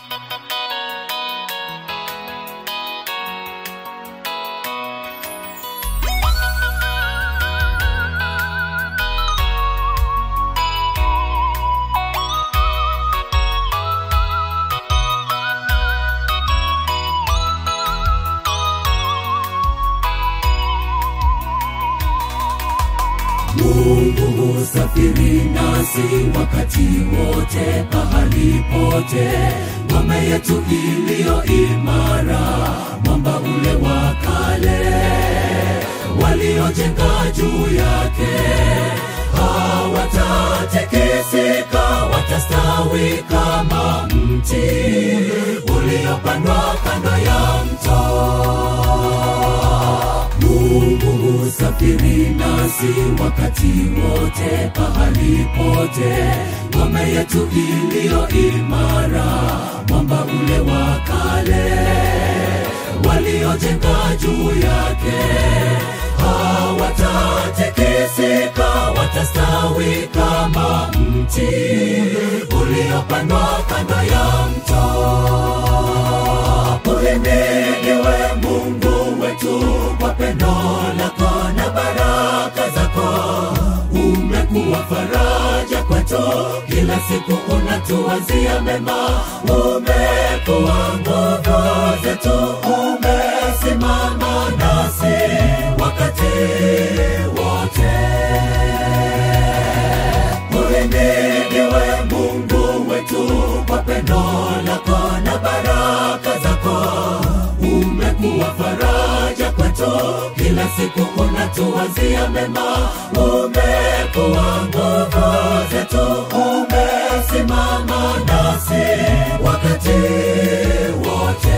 Mungu husafiri nasi wakati wote, pahali pote. Ngome yetu iliyo imara, mwamba ule wa kale, waliojenga juu yake hawatatikisika, watastawi kama mti uliopandwa kando ya mto. Mungu husafiri nasi wakati wote, pahali pote. Ngome yetu iliyo imara, mwamba ule wa kale, waliojenga juu yake hawatatikisika, watastawi kama mti uliopandwa kando ya mto. Uhimidiwe Mungu wetu kwa pendo lako na baraka zako, umekuwa faraja kwetu, kila siku unatuwazia mema, umekuwa nguvu zetu, umesimama nasi wakati wote. Uhimidiwe Mungu wetu kwa pendo lako na baraka zako, umekuwa faraja kwetu, kila siku unatuwazia mema, umekuwa nguvu zetu, umesimama nasi wakati wote.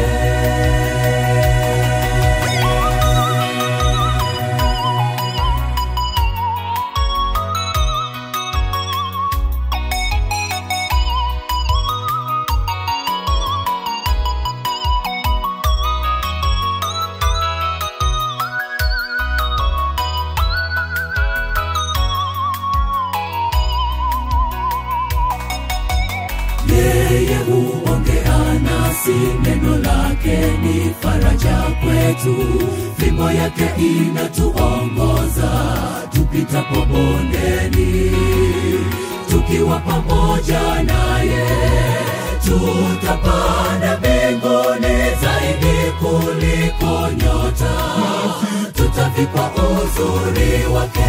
yeye huongea nasi, neno lake ni faraja kwetu, fimbo yake inatuongoza tupitapo bondeni, tukiwa pamoja naye tutapanda mbinguni zaidi kuliko nyota, tutavikwa uzuri wake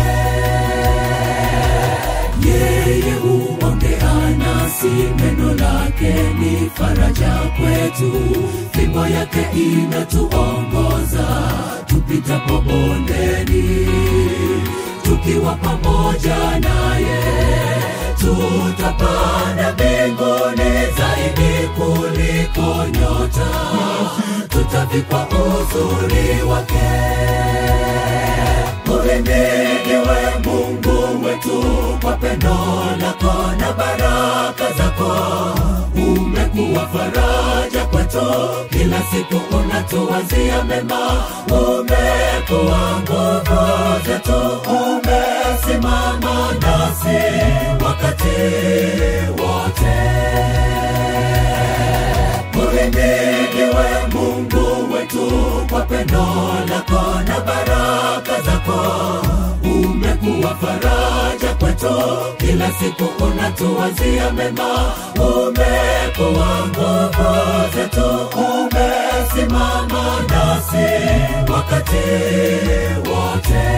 yeye huongea nasi, neno lake ni faraja kwetu, fimbo yake inatuongoza tupitapo bondeni, tukiwa pamoja naye tutapanda mbinguni zaidi kuliko nyota, tutavikwa uzuri wake. Uhimidiwe Mungu wetu kwa pendo lako na baraka zako, umekuwa faraja kwetu, kila siku unatuwazia mema, umekuwa nguvu zetu, umesimama nasi wakati wote. Uhimidiwe Mungu wetu kwa pendo lako na baraka zako, umekuwa faraja kwetu, kila siku unatuwazia mema, umekuwa nguvu zetu, umesimama nasi wakati wote.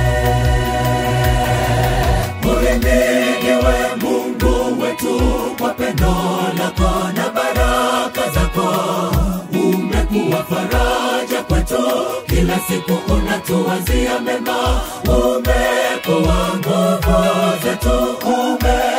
Uhimidiwe Mungu wetu kwa pendo lako na baraka zako, umekuwa faraja kwetu, kila siku unatuwazia mema, umekuwa nguvu zetu, ume